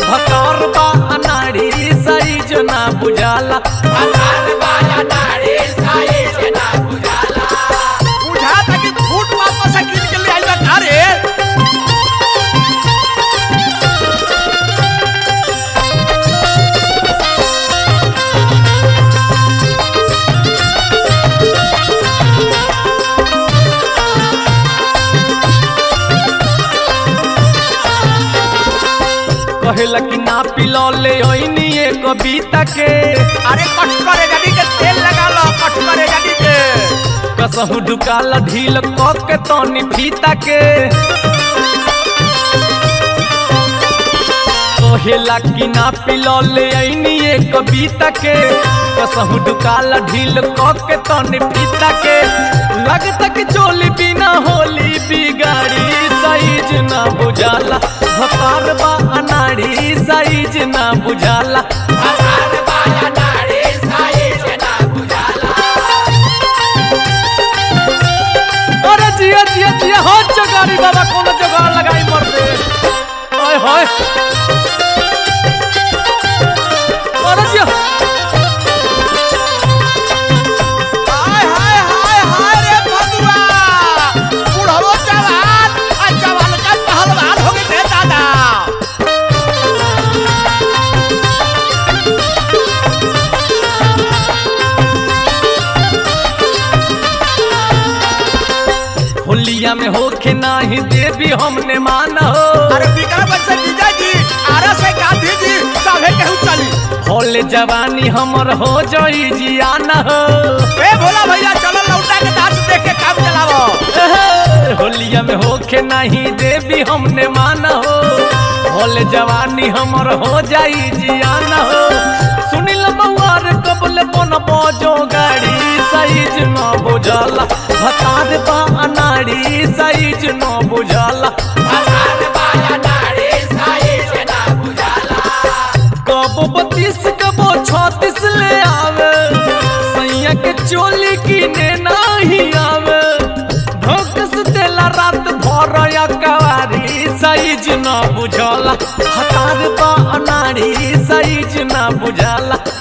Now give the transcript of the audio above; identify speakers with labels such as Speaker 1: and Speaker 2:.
Speaker 1: भकार बा अनाड़ी साइज ना बुझाला
Speaker 2: बुझाता कि फूट वापस से कीन के ले आइल बा का रे
Speaker 1: कहेला कि ना पिलो ले ओइनी ए कविता के
Speaker 2: अरे कट करे गाड़ी के तेल लगा लो कट करे गाड़ी के
Speaker 1: कसहु ढुकाला ढील क के तनी फीता के कहेला कि ना पिलो ले ओइनी ए कविता के कसहु ढुकाला ढील क के तनी फीता के लगता कि चोली बिना होली बिगाड़ी साइज ना बुझाला भकार बा अनाड़ी साइज ना बुझाला अरे जिया जिया जिया हो जगारी बाबा कोनो जगार लगाई मर दे ओए होए अरे जिया
Speaker 2: हाय हाय हाय हाय रे भगवा बुढ़ो जवान आ जवान का पहलवान हो गए रे दादा
Speaker 1: होलिया में होखे नाही देवी हमने माना हो
Speaker 2: अरे विक्रम से जीजा जी आरा से गांधी जी सभे केहू चली
Speaker 1: होले जवानी हमर हो जई जियाना हो
Speaker 2: ए भोला भैया चलो लौटा के डांस देख के काम चलावो
Speaker 1: एहे, होलिया में होखे नहीं देवी हमने माना हो होले जवानी हमर हो जाई जियाना हो सुनिल मौआर कबल बन बजो गाड़ी साइज न बुझाला भतार बा अनाड़ी साइज न बुझाला कबो बत्तीस कबो छत्तीस ले आवे सैया के चोली किने नहीं आवे धोकस देला रात भर या कवारी साइज न बुझाला हतार बा अनाड़ी साइज न बुझाला